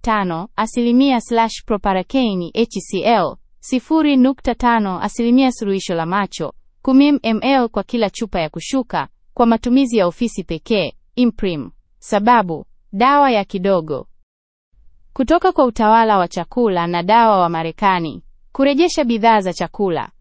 0.5 asilimia slash proparakeini HCl 0.5 asilimia suluhisho la macho 10 ml kwa kila chupa ya kushuka kwa matumizi ya ofisi pekee. Imprim. Sababu dawa ya kidogo. Kutoka kwa utawala wa chakula na dawa wa Marekani kurejesha bidhaa za chakula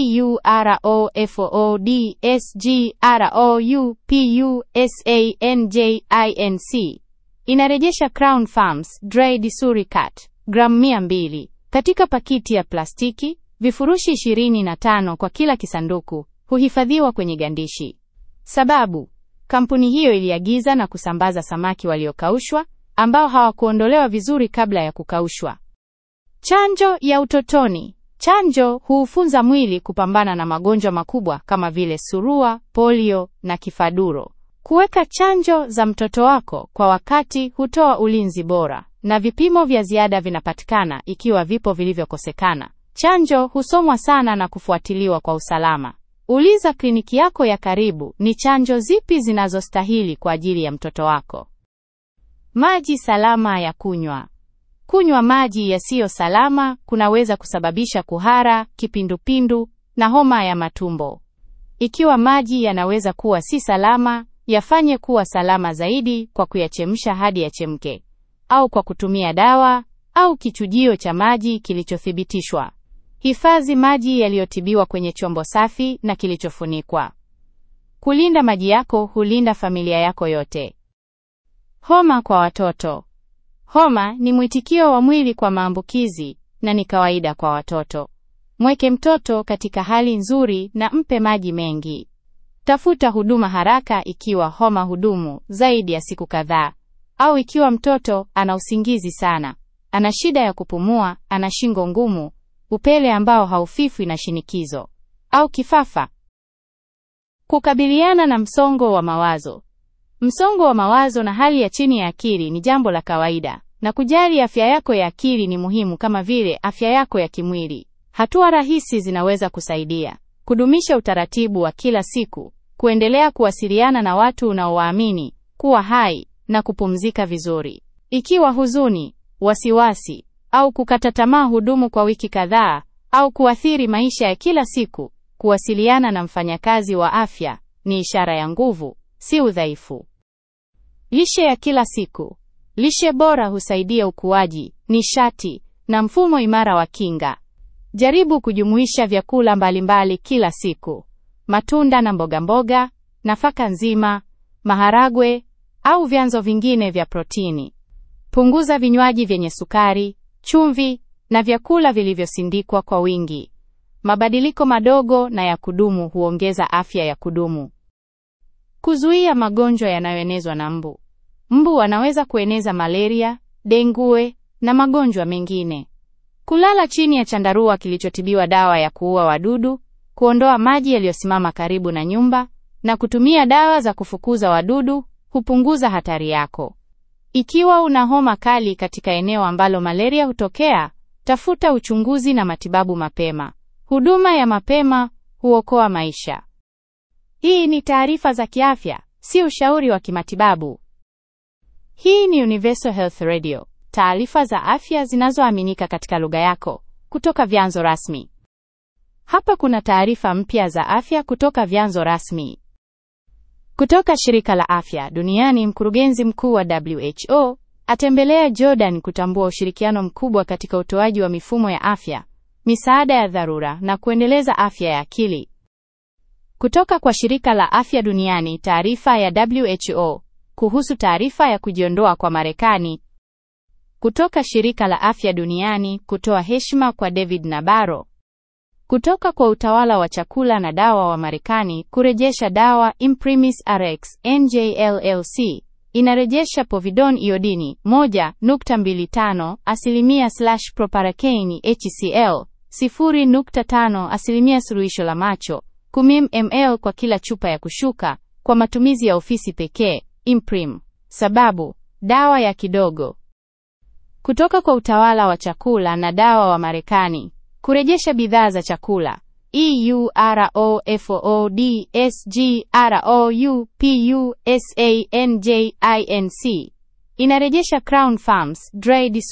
EUROFOODSGROUPUSANJINC inarejesha Crown Farms Dry Disuricat gramu 200 katika pakiti ya plastiki, vifurushi 25 kwa kila kisanduku, huhifadhiwa kwenye gandishi. Sababu kampuni hiyo iliagiza na kusambaza samaki waliokaushwa ambao hawakuondolewa vizuri kabla ya kukaushwa. Chanjo ya utotoni. Chanjo huufunza mwili kupambana na magonjwa makubwa kama vile surua, polio na kifaduro. Kuweka chanjo za mtoto wako kwa wakati hutoa ulinzi bora, na vipimo vya ziada vinapatikana ikiwa vipo vilivyokosekana. Chanjo husomwa sana na kufuatiliwa kwa usalama. Uliza kliniki yako ya karibu ni chanjo zipi zinazostahili kwa ajili ya mtoto wako. Maji salama ya kunywa. Kunywa maji yasiyo salama kunaweza kusababisha kuhara, kipindupindu na homa ya matumbo. Ikiwa maji yanaweza kuwa si salama, yafanye kuwa salama zaidi kwa kuyachemsha hadi yachemke, au kwa kutumia dawa au kichujio cha maji kilichothibitishwa. Hifadhi maji yaliyotibiwa kwenye chombo safi na kilichofunikwa. Kulinda maji yako hulinda familia yako yote. Homa kwa watoto. Homa ni mwitikio wa mwili kwa maambukizi na ni kawaida kwa watoto. Mweke mtoto katika hali nzuri na mpe maji mengi. Tafuta huduma haraka ikiwa homa hudumu zaidi ya siku kadhaa au ikiwa mtoto ana usingizi sana, ana shida ya kupumua, ana shingo ngumu, upele ambao haufifwi na shinikizo au kifafa. Kukabiliana na msongo wa mawazo. Msongo wa mawazo na hali ya chini ya akili ni jambo la kawaida, na kujali afya yako ya akili ni muhimu kama vile afya yako ya kimwili. Hatua rahisi zinaweza kusaidia: kudumisha utaratibu wa kila siku, kuendelea kuwasiliana na watu unaowaamini, kuwa hai na kupumzika vizuri. Ikiwa huzuni, wasiwasi au kukata tamaa hudumu kwa wiki kadhaa au kuathiri maisha ya kila siku, kuwasiliana na mfanyakazi wa afya ni ishara ya nguvu, si udhaifu. Lishe ya kila siku. Lishe bora husaidia ukuaji, nishati na mfumo imara wa kinga. Jaribu kujumuisha vyakula mbalimbali kila siku: matunda na mboga mboga, nafaka nzima, maharagwe au vyanzo vingine vya protini. Punguza vinywaji vyenye sukari, chumvi na vyakula vilivyosindikwa kwa wingi. Mabadiliko madogo na ya kudumu huongeza afya ya kudumu. Kuzuia magonjwa yanayoenezwa na mbu. Mbu wanaweza kueneza malaria, dengue na magonjwa mengine. Kulala chini ya chandarua kilichotibiwa dawa ya kuua wadudu, kuondoa maji yaliyosimama karibu na nyumba na kutumia dawa za kufukuza wadudu hupunguza hatari yako. Ikiwa una homa kali katika eneo ambalo malaria hutokea, tafuta uchunguzi na matibabu mapema. Huduma ya mapema huokoa maisha. Hii ni taarifa za kiafya, si ushauri wa kimatibabu. Hii ni Universal Health Radio, taarifa za afya zinazoaminika katika lugha yako kutoka vyanzo rasmi. Hapa kuna taarifa mpya za afya kutoka vyanzo rasmi. Kutoka shirika la afya duniani, mkurugenzi mkuu wa WHO atembelea Jordan kutambua ushirikiano mkubwa katika utoaji wa mifumo ya afya, misaada ya dharura na kuendeleza afya ya akili. Kutoka kwa shirika la afya duniani, taarifa ya WHO kuhusu taarifa ya kujiondoa kwa Marekani. Kutoka shirika la afya duniani kutoa heshima kwa David Nabarro. Kutoka kwa utawala wa chakula na dawa wa Marekani kurejesha dawa Imprimis Rx NJLLC inarejesha povidone iodini 1.25 asilimia slash proparakeini HCl 0.5 asilimia suluhisho la macho 10 ml kwa kila chupa ya kushuka kwa matumizi ya ofisi pekee. Imprim. Sababu dawa ya kidogo. Kutoka kwa utawala wa chakula na dawa wa Marekani kurejesha bidhaa za chakula EUROFOODSGROUPUSANJINC inarejesha Crown Farms Dry